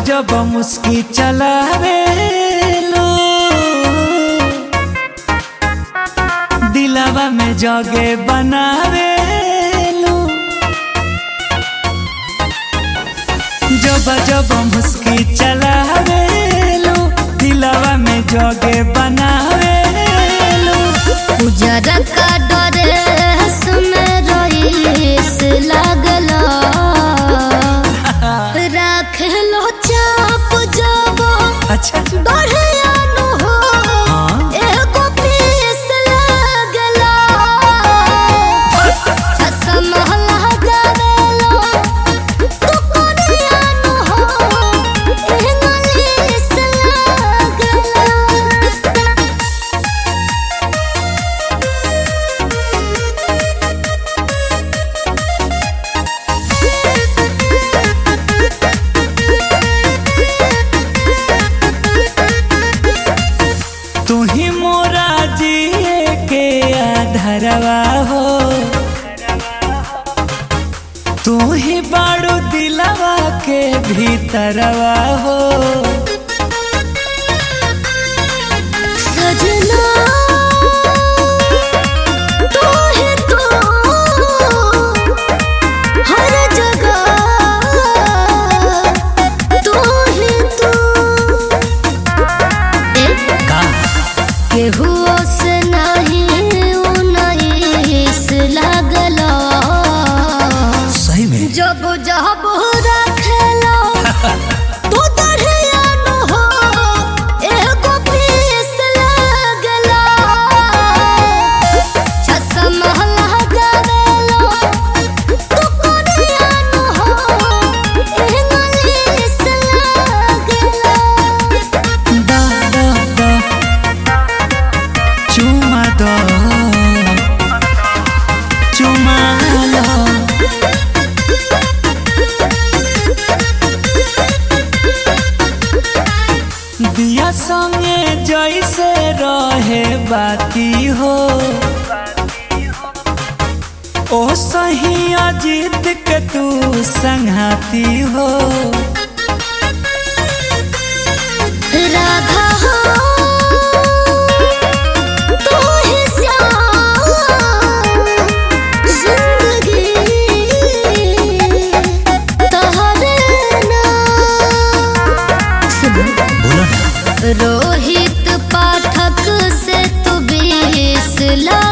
जब मुस्की चलावे लो दिलावा में जगे बनावे लो जब जब मुस्की चलावे लो दिलावा में जगे बनावे लो उजरा का ड्रेस में रईस लागला राख लो चाप जबो अच्छा बढ़िया नु हो हाँ एगो पीस लागला चश्मा लगावेलो तू कोनिया नु हो इंग्लिश लागला तू ही मोरा जिए के आधरवा हो तू ही बाड़ू दिलवा के भीतरवा हो सजना तू है तू हर जगह तू है तू का केहू से नहीं उन्नीस लागला सही में जब जब रखेलो तू दढ़िया नु हो एगो पीस लागला चश्मा लगावेलो तू कोनिया नु हो इंग्लिश लागला दा दा दा चुमा दो चुमा लो दिया संगे जैसे रहे बाती हो ओ सही अजीत के तू संघाती हो राधा हो तू ही श्याम जिंदगी तोहरे नाम बोलो ना रोहित पाठक से तू बीस ला